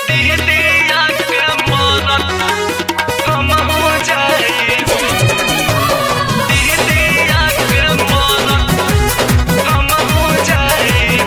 दीदिया के मरत हम हो जाई दीदिया के मरत हम हो जाई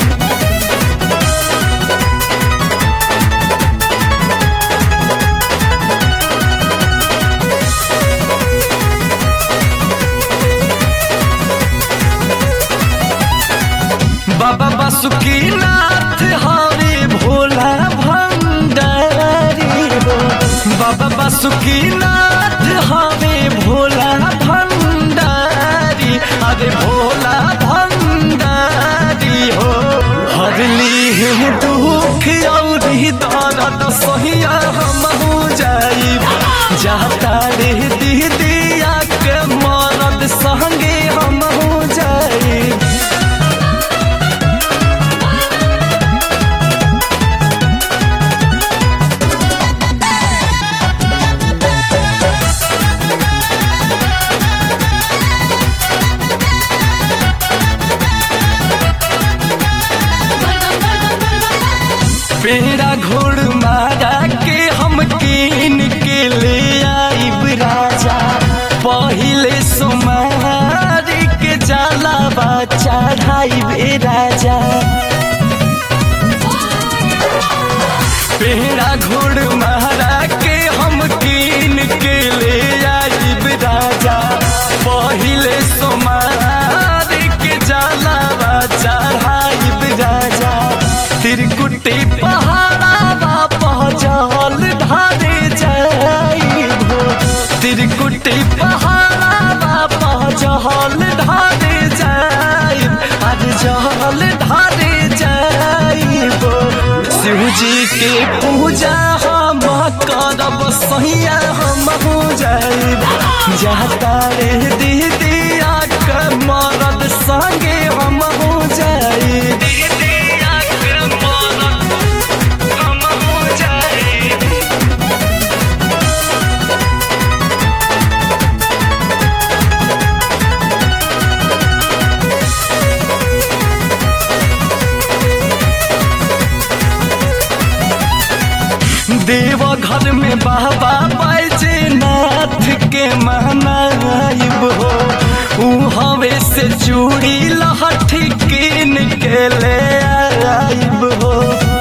बाबा बासुकीनाथ हरे भोला भंडारी हो बाबा बासुकीनाथ हरे भोला भंडारी अरे भोला भंडारी हो हरली है दुख और दर्द सहिया हम हो जाई जाता रे दीदिया के मरद संगे हम हो जाई पेड़ा घोड़ मारा के हम कीन के ले आइब राजा पहिले सोमार के जाला चढ़ाइब ए राजा पेड़ा घोड़ मारा के हम कीन के ले आइब राजा पहिले सोमार के जाला चढ़ाइब राजा तिरकुटी पहाड़ा पहचल ढारे जाइबो तिरकुटी पहाड़ा पहचल ढारे जाइब आज जहल ढारे जाइबो शिवजी के पूजा हम करब सहिया हम हो जाइब जाता रे दीदिया के मरद संगे हम हो जाइब दीदिया के मरद हम हो जाइब देव घर में बाबा बैजनाथ के मनाइब हो ऊ हवे से चूड़ी लहठी कीन के ले आइब हो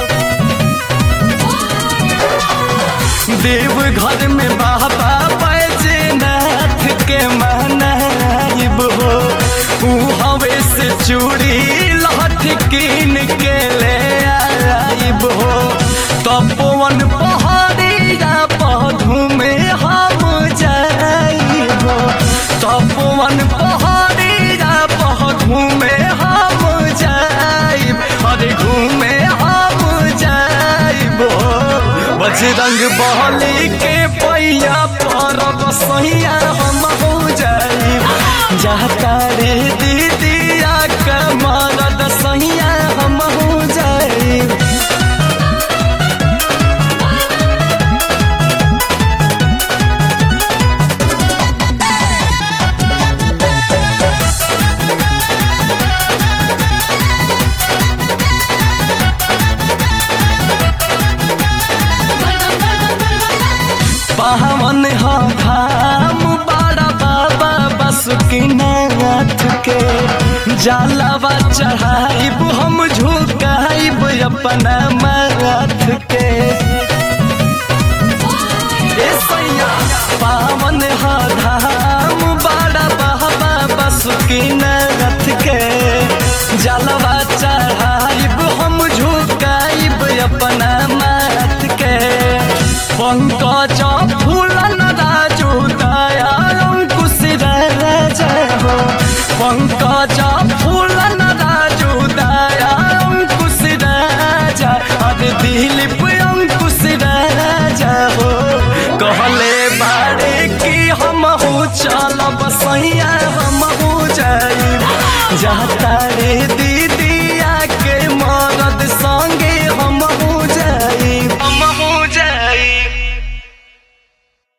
देव घर में बाबा बैजनाथ के मनाइब हो ऊ हवे से चूड़ी लहठी कीन के ले आइब हो तपोवन पहाड़िया पधु में हम जाइब तपोवन पहाड़िया पधु में हम जाइब अरे घूमे हम जाइब बजरंग बहली के पैया पर सैया हम हो जाइब जाता रे दीदिया के मरद सैया हम हो जाइब पावन हा धाम बड़ा बाबा बसुकीनाथ के जालावा चढ़ाइब हम झुकाइब अपना माथ के ए सैया पावन हा धाम बड़ा बाबा बसुकीनाथ के जालवा चढ़ाइब हम झुकाइब अपना माथ के पंकज फूलन राजू दया अंकुश राजा हो पंकज फूलन राजू दया अंकुश राजा अरे दिलीप अंकुश राजा हो कहले बारे की हम हो चलब सैया हम हो जाई जाता रे दी